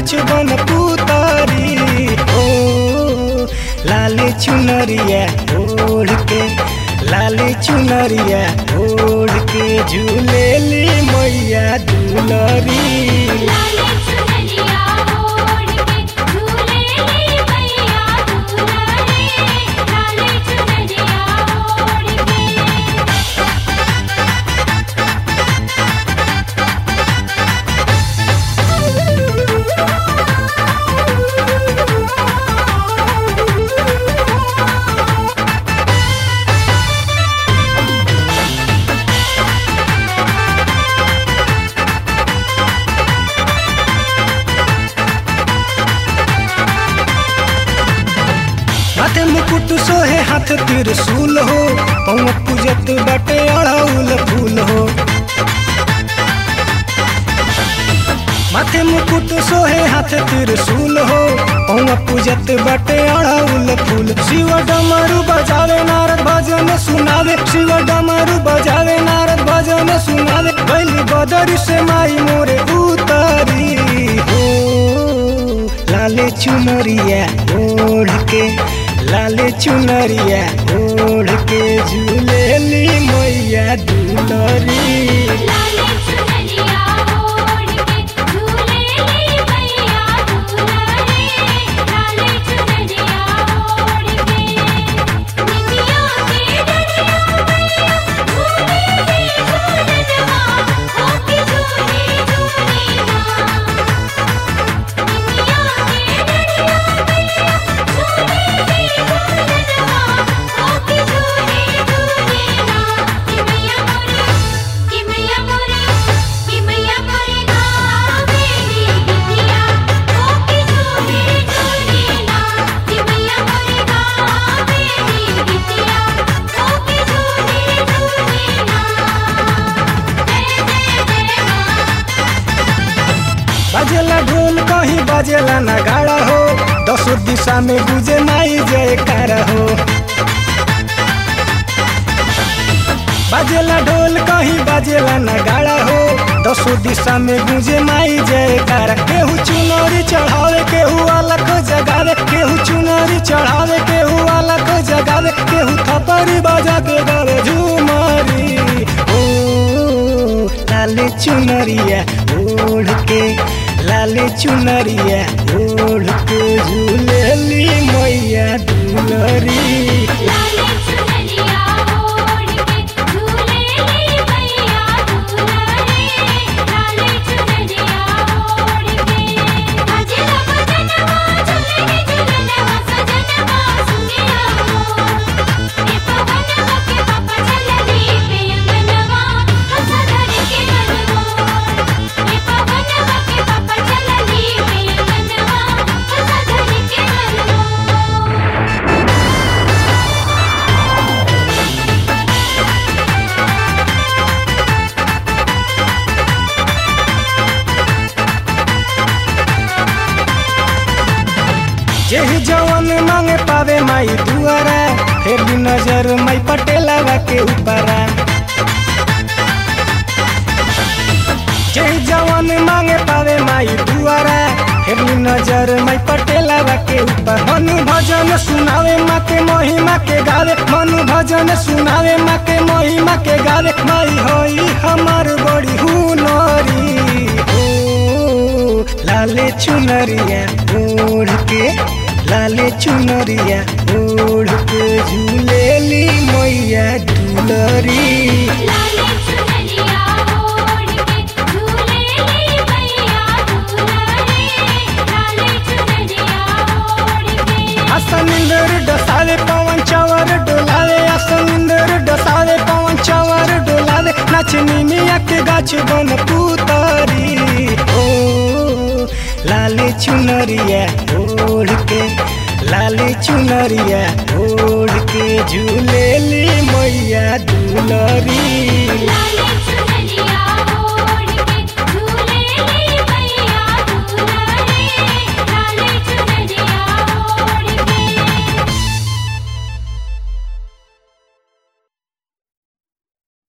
गाछ बन पुतारी ओ लाले चुनरिया ओढ़ के लाले चुनरिया ओढ़ के झूलेली मैया दुलरी लाले चुनरिया ओढ़ के झूले ली मैया दुलारे लाले चुनरिया ओढ़ के माथे मुकुट सोहे हाथ त्रिशूल हो पौवा पूजत बाटे अड़ाउल फूल हो माथे मुकुट सोहे हाथ त्रिशूल हो पौवा पूजत बाटे अड़ाउल फूल शिव डमरू बजावे नारद भजन सुनावे शिव डमरू बजावे नारद भजन सुनावे बैली बदरी से माई मोरे उतारी हो लाले चुनरिया ओढ़ के लाले चुनरिया ओढ़ के झूलेली मैया दुलरी लाले चुनरिया ओढ़ के झूले ली मैया दुलारे लाले चुनरिया ओढ़ के निमिया के डरिया मैया झूले ली झूलनवा हो के झूले झूले ना निमिया के डरिया मैया झूले ली झूलनवा हो के झूले झूले ना कि मैया मोरे कि मैया मोरे कि मैया मोरे गावेली गिद्दिया हो के झूले झूले ना कि मैया मोरे गावेली गिद्दिया हो के झूले झूले ना जय जय जय मां बजेला ढोल कहीं बजेला नगाड़ा हो दसों दिशा में गुजे माई जयकार हो बजेला ढोल कहीं बजेला नगाड़ा हो दसों दिशा में गुजे माई जयकार केहू चुनरी चढ़ावे केहू अलग जगावे केहू चुनरी चढ़ावे केहू अलग जगावे केहू थपरी बजा के गावे झूमरी ओ लाले चुनरिया ओढ़ के लाले चुनरिया ओढ़ के झूलेली मैया दुलरी लाले चुनरिया ओढ़ के झूले ली मैया दुलारे लाले चुनरिया ओढ़ के अजला बजनवा झूले झूलनवा सजनवा सुनिया ए पवनवा के पापा चलली पे अंगनवा हंसा धर के मनवा ए पवनवा के पापा चलली पे अंगनवा हंसा धर के मनवा जेहि जवन मांगे पावे माई दुआरा फिर भी नजर माई पटेलावा के ऊपरा जेहि जवन मांगे पावे माई दुआरा फिर भी नजर माई पटेलावा के ऊपर मनु भजन सुनावे माँ के महिमा के गावे मनु भजन सुनावे माँ के महिमा के गावे माई होई हमार बड़ी हुनरी ओ लाले चुनरिया ओढ़ के लाले चुनरिया ओढ़ के झूलेली मैया दुलरी लाले चुनरिया ओढ़ के झूले ली मैया दुलारे लाले चुनरिया ओढ़ के असनिंदर डसावे पवन चवर डोलावे असनिंदर डसावे पवन चवर डोलावे नचनी मिया के गाछ बन पुतारी ओ लाले चुनरिया ओढ़ के लाले चुनरिया ओढ़ के झूलेली मैया दुलरी लाले